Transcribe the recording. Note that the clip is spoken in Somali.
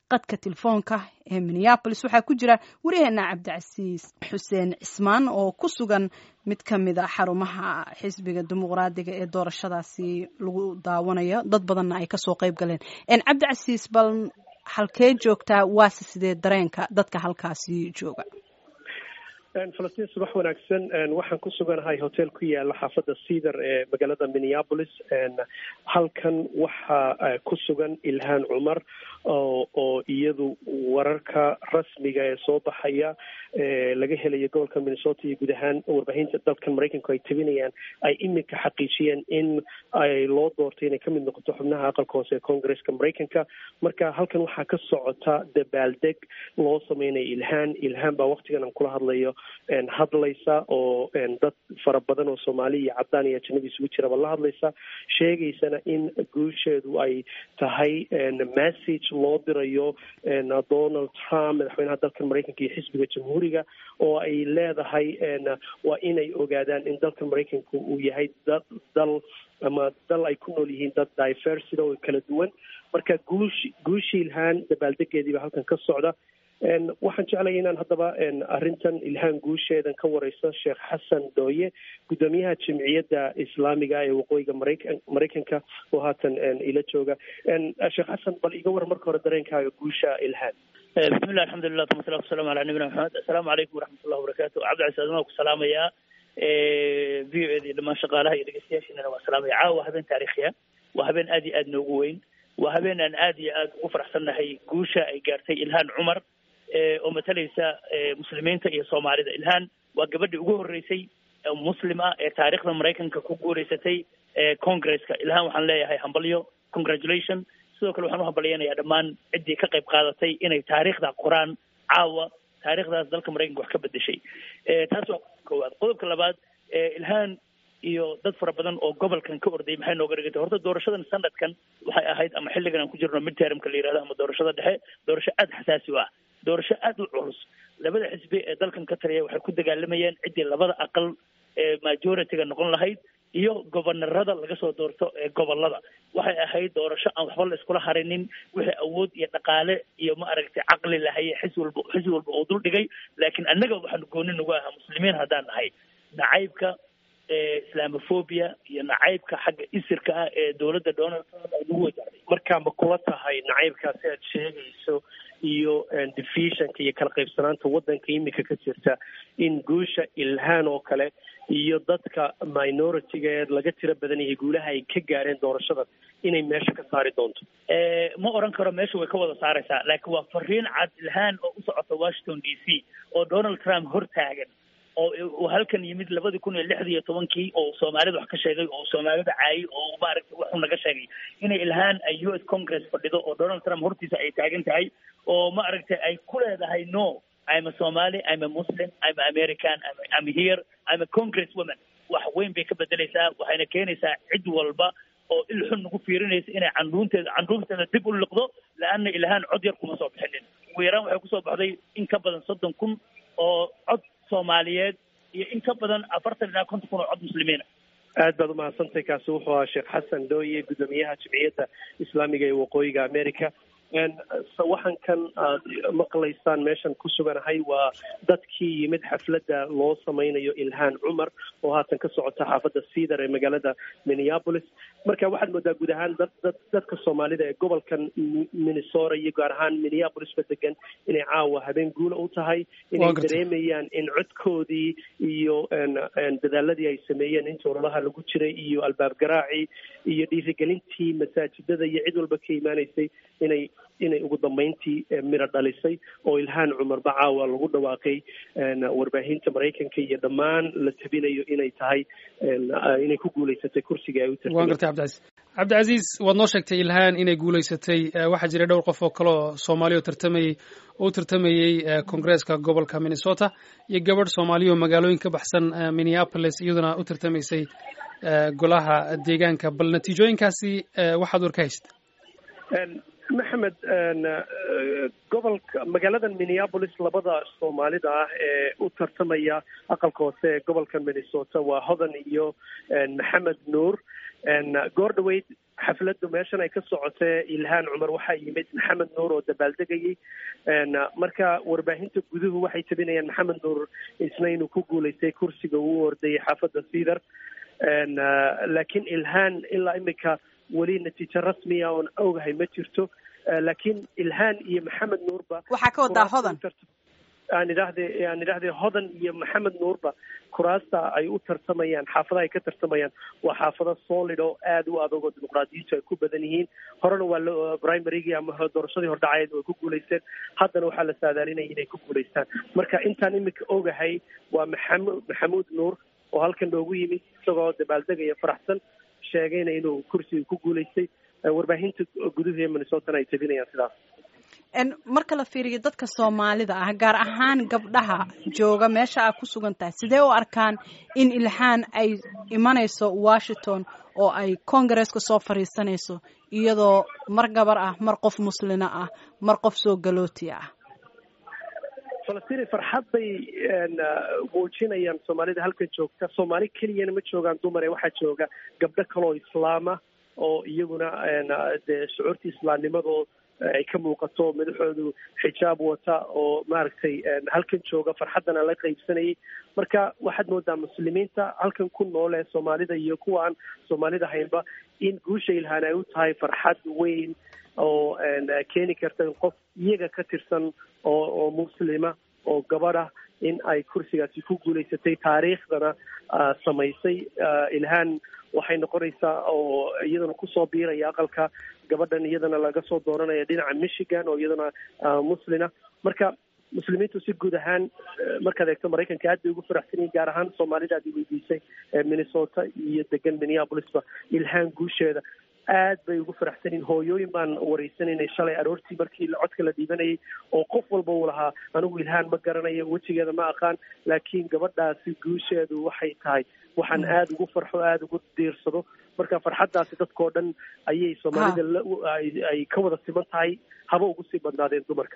qadka telefoonka ee minneabolis waxaa ku jira waryaheena cabdicasiis xuseen cismaan oo ku sugan mid ka mid a xarumaha xisbiga dimuqraadiga ee doorashadaasi lagu daawanayo dad badanna ay kasoo qayb galeen cabdicasiis bal halkee joogtaa waase sidee dareenka dadka halkaasi jooga falastiin subax wanaagsan waxaan ku suganahay hotel ku yaala xaafadda cedar ee magaalada minneapolis halkan waxaa ku sugan ilhaan cumar oo iyadu wararka rasmiga ee soo baxaya laga helayo gobolka minnesota iyo guud ahaan warbaahinta dalkan maraykanku ay tabinayaan ay iminka xaqiijiyeen in ay loo doortay inay kamid noqoto xubnaha aqalka hoose ee congresska maraykanka marka halkan waxaa ka socota dabaaldeg loo sameynaya ilhaan ilhaan baa waktigan aan kula hadlayo hadlaysa oo dad fara badan oo soomaali iyo cadaan iyo ajanabi isugu jiraba la hadlaysa sheegaysana in guusheedu ay tahay message loo dirayo donald trump madaxweynaha dalkan maraykanka iyo xisbiga jamhuuriga oo ay leedahay waa inay ogaadaan in dalkan maraykanka uu yahay dad dal ama dal ay ku nool yihiin dad diversity oo kala duwan marka guush guushii ilhaan dabaaldegeediiba halkan ka socda waxaan jeclaya inaan haddaba arrintan ilhaan guusheedan ka wareyso sheekh xasan dooye guddoomiyaha jimciyadda islaamiga ee waqooyiga maraykan maraykanka oo haatan ila jooga sheekh xasan bal iga war marka hore dareenkaaga guusha ilhaan bismillah alxamdulilah tuma salatu wasalamu ala nabiyina maxamed assalaamu calaykum waraxmatullahi wabarakatu cabdicasiis admaa ku salaamaya v o ed iyo dhammaan shaqaalaha iyo dhegeystayaashiinana waa salaamaya caawa habeen taariikhiya waa habeen aad iyo aad noogu weyn waa habeen aan aad iyo aad ugu faraxsannahay guusha ay gaartay ilhaan cumar oo matalaysa muslimiinta iyo soomaalida ilhaan waa gabadhii ugu horreysay muslim ah ee taariikhda maraykanka ku guuleysatay congresska ilhaan waxaan leeyahay hambalyo congratulation sidoo kale waxaan u hambalyeynayaa dhammaan ciddii ka qayb qaadatay inay taariikhda qoraan caawa taariikhdaas dalka maraykanka wax ka bedeshay taas waa koowaad qodobka labaad ilhaan iyo dad fara badan oo gobolkan ka orday maxay nooga dhigantay horta doorashadan sanadkan waxay ahayd ama xilligan aan ku jirno midtermka la yihahdo ama doorashada dhexe doorasho aada xasaasi u ah doorasho aada u culus labada xisbi ee dalkan ka taliya waxay ku dagaalamayeen ciddii labada aqal ee majority-ga noqon lahayd iyo gobanarada laga soo doorto ee gobolada waxay ahayd doorasho aan waxba la iskula harinin wixii awood iyo dhaqaale iyo ma aragtay caqli lahaye xis walba xis walba oo dul dhigay laakiin annaga waxaanu gooni nagu ahaa muslimiin haddaan nahay nacaybka islamophobia iyo nacaybka xagga isirka ah ee dowladda donald trump ay nagu wajahday markaa ma kula tahay nacaybkaasi aad sheegayso iyo divisionka iyo kala qaybsanaanta waddanka iminka ka jirta in guusha ilhaan oo kale iyo dadka minority-ga ee laga tiro badan yahay guulaha ay ka gaareen doorashadan inay meesha ka saari doonto ma oran karo meesha way ka wada saaraysaa laakiin waa fariin cad ilhaan oo u socota washington d c oo donald trump hortaagan oo uu halkan yimid labadii kun iyo lixdii iyo tobankii oo soomaalida wax ka sheegay oo soomaalida caayay oo maaragtay waxuu naga sheegay inay ilhaan ay u s congress fadhido oo donald trump hortiisa ay taagan tahay oo ma aragtay ay ku leedahay no I'm a Somali, I'm a Muslim, I'm a American, I'm, I'm here, I'm a congress woman. wax weyn bay ka bedelaysaa waxayna keenaysaa cid walba oo il xun nagu fiirinaysa inay candhuunteeda candhuunteeda dib u liqdo la-anna ilhaan cod yar kuma soo bixinin ugu yaraan waxay kusoo baxday in ka badan soddon kun oo cod soomaaliyeed iyo in ka badan afartan ilaa konton kun oo cod muslimiina aad baad umahadsantahay kaasi wuxuu ahaa sheekh xasan dooye guddoomiyaha jimciyadda islaamiga ee waqooyiga america waxankan aad maqlaysaan meeshan ku suganahay waa dadkii yimid xafladda loo sameynayo ilhaan cumar oo haatan ka socota xaafadda cedar ee magaalada minneapolis marka waxaad moodaa guud ahaan dad dad dadka soomaalida ee gobolkan minnesota iyo gaar ahaan minneapolis ba degan inay caawa habeen guula u tahay inay dareemayaan in codkoodii iyo dadaaladii ay sameeyeen inta ololaha lagu jiray iyo albaab garaacii iyo dhiirigelintii masaajidada iyo cid walba ka imaanaysay inay inay ugu dambeyntii miro dhalisay oo ilhaan cumarba caawa lagu dhawaaqay warbaahinta maraykanka iyo dhammaan la tabinayo inay tahay inay ku guulaysatay kursiga ay u wan gartay cabdicasiis cabdicasiis waad noo sheegtay ilhaan inay guulaysatay waxaa jiray dhowr qof oo kale oo soomaaliya oo tartamayey oo u tartamayey congresska gobolka minnesota iyo gabadh soomaaliya oo magaalooyin ka baxsan minneapolis iyaduna u tartamaysay golaha deegaanka bal natiijooyinkaasi waxaad war ka haysta maxamed gobolka magaalada minneapolis labada soomaalida ah ee u tartamaya aqalka hoose ee gobolka minnesota waa hodan iyo maxamed nuur goor dhaweyd xafladdu meeshan ay ka socotee ilhaan cumar waxaa yimid maxamed nuur oo dabaaldegayay marka warbaahinta guduhu waxay tabinayaan maxamed nuur isna inuu ku guulaystay kursiga uu ordayay xaafadda cedar laakiin ilhaan ilaa imika weli natiijo rasmiya oon ogahay ma jirto laakiin ilhaan iyo maxamed nuurba waxaa ka wadaa hodan aan idhaahde aan idhahdee hodan iyo maxamed nuurba kuraasta ay u tartamayaan xaafadaha ay ka tartamayaan waa xaafado solid oo aada u adag oo dimuqraadiyiintu ay ku badan yihiin horena waa la primarygii ama doorashadii hordhacayeed way ku guulaysteen haddana waxaa la saadaalinaya inay ku guulaystaan marka intaan imika ogahay waa maxamud maxamuud nuur oo halkan noogu yimid isagoo dabaaldegaya faraxsan sheegayna inuu kursiga ku guulaystay warbaahinta guduhu ee minnesotana ay tabinayaan sidaas marka la fiiriyo dadka soomaalida ah gaar ahaan gabdhaha jooga meesha aa ku sugan tahay sidee u arkaan in ilhaan ay imanayso washington oo ay congaresska soo fadhiisanayso iyadoo mar gabar ah mar qof muslina ah mar qof soo galooti ah falastiin farxad bay muujinayaan soomaalida halkan joogta soomaali keliyana ma joogaan dumar ee waxaa jooga gabdho kaleoo islaama oo iyaguna dee shucuurtii islaamnimadoo ay ka muuqato madaxoodu xijaab wata oo maaragtay halkan jooga farxaddana la qaybsanayay marka waxaad moodaa muslimiinta halkan ku nool ee soomaalida iyo kuwa aan soomaalida haynba in guusha ilhaan ay u tahay farxad weyn oo keeni karta in qof iyaga ka tirsan oo oo muslima oo gabadha in ay kursigaasi ku guulaysatay taariikhdana samaysay ilhaan waxay noqonaysaa oo iyadana kusoo biiraya aqalka gabadhan iyadana laga soo dooranaya dhinaca michigan oo iyadana muslina marka muslimiintu si guud ahaan markaad eegto maraykanka aad bay ugu faraxsan yihin gaar ahaan soomaalida aad weydiisay minnesota iyo degan minneapolisba ilhaan guusheeda aad bay ugu faraxsan yihin hooyooyin baan wareysanaynay shalay aroortii markii codka la dhiibanayay oo qof walba uu lahaa anigu ilhaan ma garanayo wejigeeda ma aqaan laakiin gabadhaasi guusheedu waxay tahay waxaan aada ugu farxo aada ugu diirsado marka farxaddaasi dadkao dhan ayay soomaalida ay ka wada siman tahay haba ugu sii badnaadeen dumarka